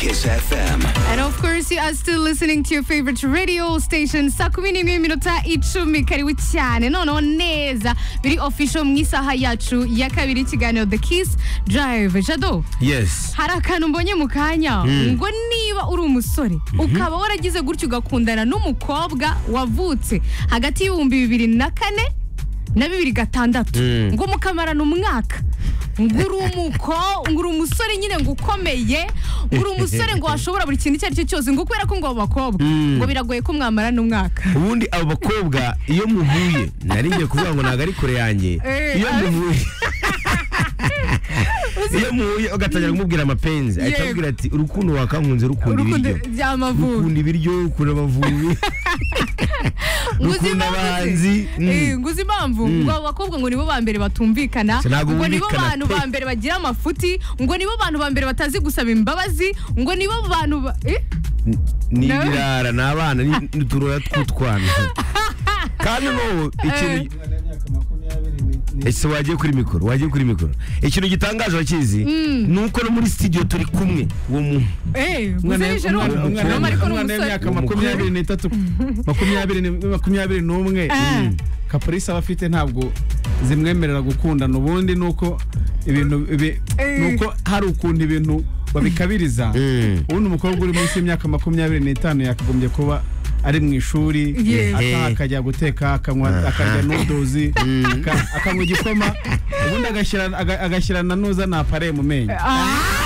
Kiss FM. And of course, you are still listening to your favorite radio station. saa kumi n'imwe iminota icumi karibu cyane noneho neza biri official mu isaha yacu ya kabiri ikiganiro the kiss drive jado Yes. hari akantu mbonye mu kanya ngo niba uri umusore ukaba waragize gutyo ugakundana n'umukobwa wavutse hagati y'ibihumbi bibiri na kane na bibiri gatandatu Mm. ngo mukamarana umwaka ngo uri umuko ngo uri umusore nyine ngo ukomeye ngo uri umusore ngo washobora buri kintu icyo ari cyo cyose ngo kubera ko ngo abo bakobwa Mm. ngo biragoye ko mwamarana umwaka Ubundi abo bakobwa iyo muhuye nari ngiye kuvuga ngo ntabwo ari kure yanjye. Eh, Iyo ari- muhuye iyo muhuye ugatangira kumubwira amapenzi ahita Yego. akubwira ati urukundo wakankunze rukunda urukundo ibiryo by'amavuko rukunda ibiryo rukunda amavubi Ngo uzi rukunda impamvu abahanzi se? Mm. Eh, ngo uzi impamvu ngo abo bakobwa ngo nibo ba mbere batumvikana Se ntabwo ngo nibo bumvikana bantu pe. ba mbere bagira amafuti ngo nibo bantu ba mbere batazi gusaba imbabazi ngo nibo bantu ba- eh? ni Nawe- ibirara ni abana ni uturora tw'utwana kandi n'ubu ikintu ese wagiye kuri mikoro wagiye kuri mikoro ikintu gitangaje bakizi ni uko no muri studio turi kumwe uwo muntu Eh, ngo Umwana- uzejeje ari umwana- uwo umwana- mukobwa ariko ni umwana umusore. w'imyaka makumyabiri n'itatu makumyabiri ni- makumyabiri n'umwe Ah. kapolisi aba afite ntabwo zimwemerera gukundana ubundi ni uko ibintu ibi- Eh. ni uko hari ukuntu ibintu babikabiriza Mm. ubundi umukobwa uri munsi y'imyaka makumyabiri n'itanu yakagombye kuba ari mu ishuri Yes. ataha Eh. akajya guteka akanywa akarya nudozi akanywa igikoma ubundi agashyira aga- agashyira na nuza na apare mu menyo Ah,